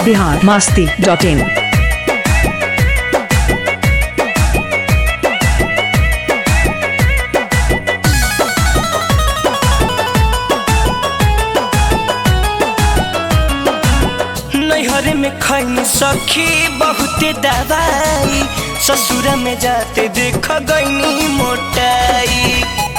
Bihar Masti dot in नैहरे में खैनी सखी बहुते दवाई ससुर में जाते देख गईनी मोटाई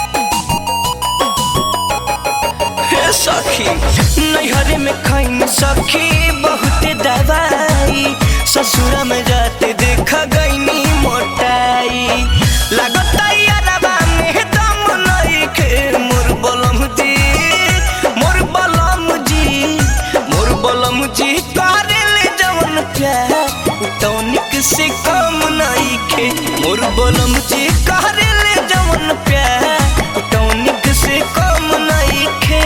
हे सखी नैहरे में खैनी सखी बहुते दवाई ससुर में जाते देख गईनी मोटाई लगता यारबा में दम नइखे मोर बलम जी मोर बलम जी मोर बलम जी करेले जवन प्यार टॉनिक से कम नइखे मोर बलम जी करेले जवन प्यार टॉनिक से कम नइखे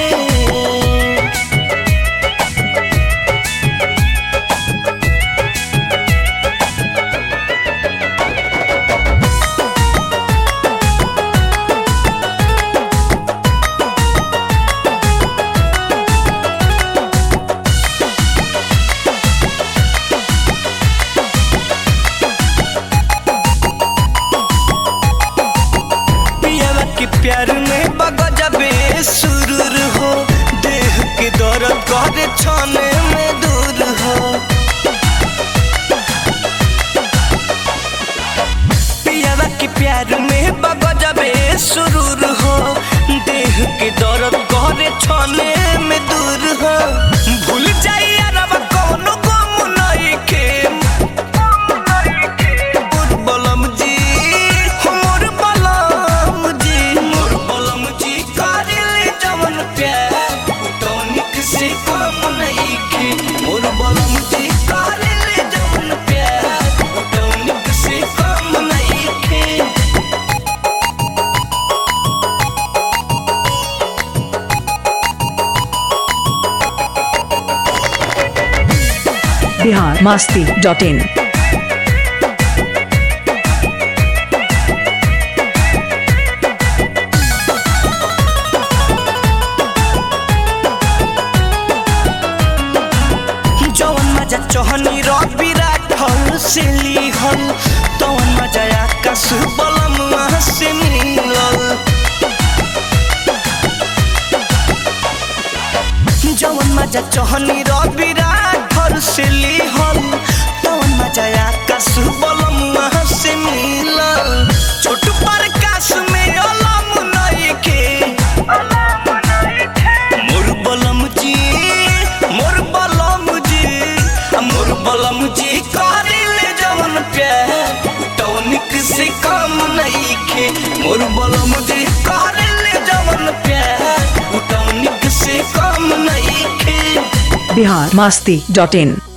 पियावा के प्यार में बगजबे सुरूर हो देह के दर्द करे छाने में दूर हो पियावा के प्यार में बगजबे सुरूर हो देह के दर्द करे छाने में दूर हो भूल जाई अरब कौनो गम नहीं के मोर बलम जी हो मोर बलम जी मोर बलम जी करेले जवन प्यार टॉनिक से कम नहीं के मोर बलम जी करेले जवन प्यार टॉनिक से कम नहीं के बिहार मास्ती डॉट इन जवन मजा चहनी रवि राठल से लिहल तवन मजा आकाश बलमुआ से मिलल जवन मजा चहनी रवि राठल से लिहल तवन मजा आकाश बलमुआ से मिलल छोट प्रकाश में अलम नइखे मोर बलम जी मोर बलम जी मोर बलम जी करिले जवन प्यार टॉनिक से कम नइखे मोर बलम जी करिले जवन प्यार टॉनिक से कम नइखे बिहार मास्ती डॉट इन